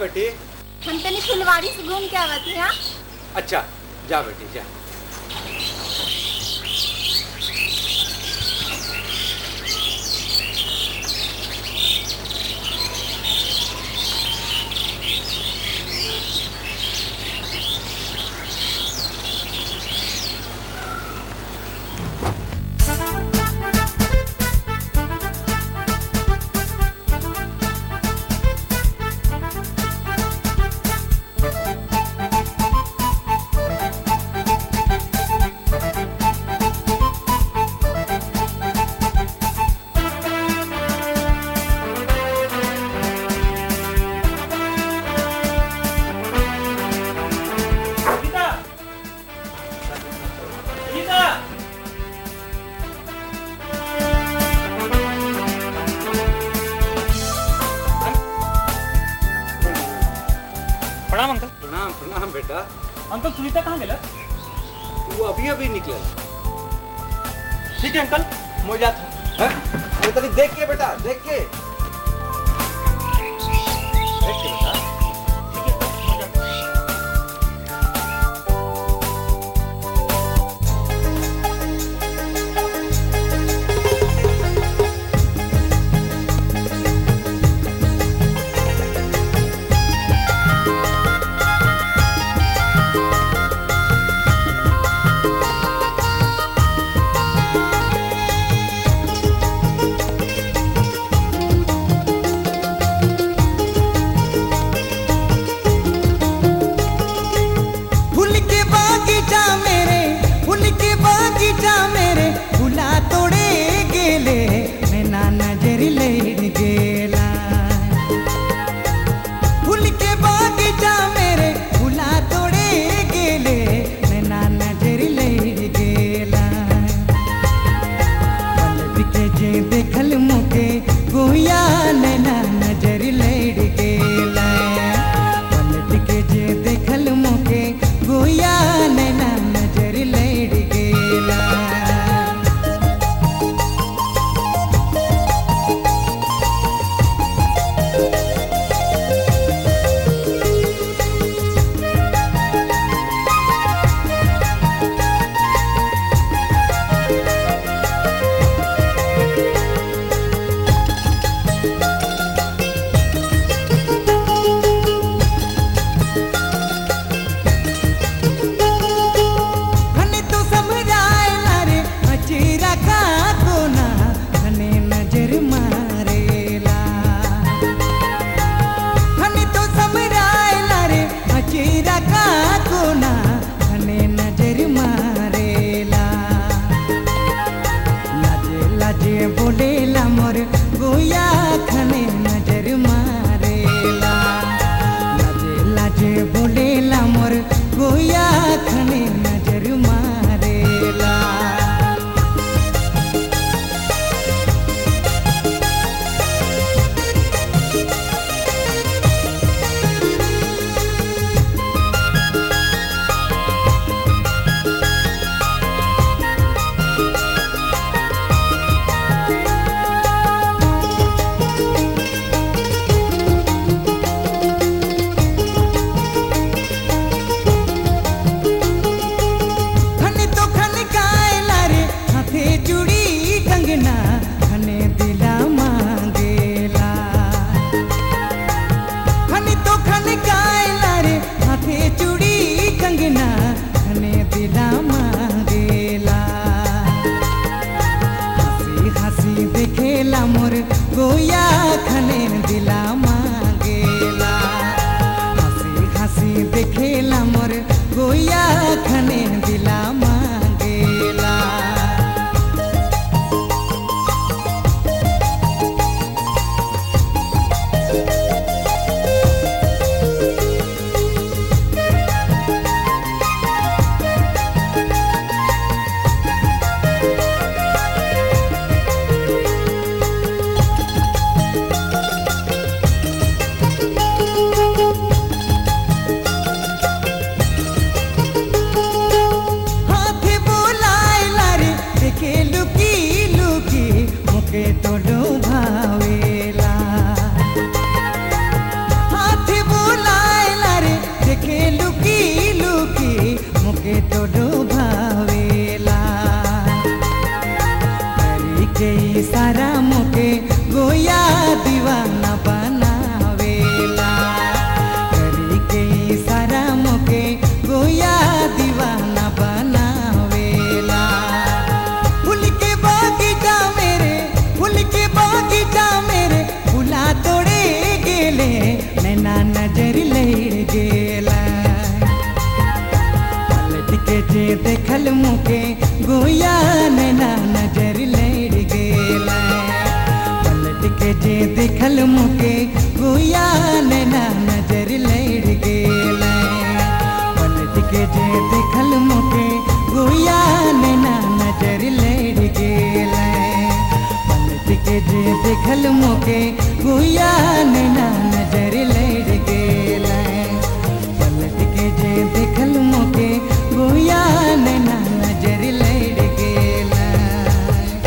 बेटी हम तनी फुलवारी से घूम के आवत हैं हाँ? अच्छा जा बेटी जा गीता गीता प्रणाम अंकल प्रणाम प्रणाम बेटा अंकल सुनीता कहाँ गेला तू अभी अभी निकल ठीक है अंकल मैं जाता हूँ अरे तनी देख के बेटा देख के देख के बेटा ठीक है अंकल मैं जाता हूँ हाँ के जे देखल मुके गुया नैना नजर लड़ गेला पलट के जे देखल मुके गुया नैना नजर लड़ गेला पलट के जे देखल मुके गुया नैना नजर लड़ गेला पलट के जे देखल मुके गुया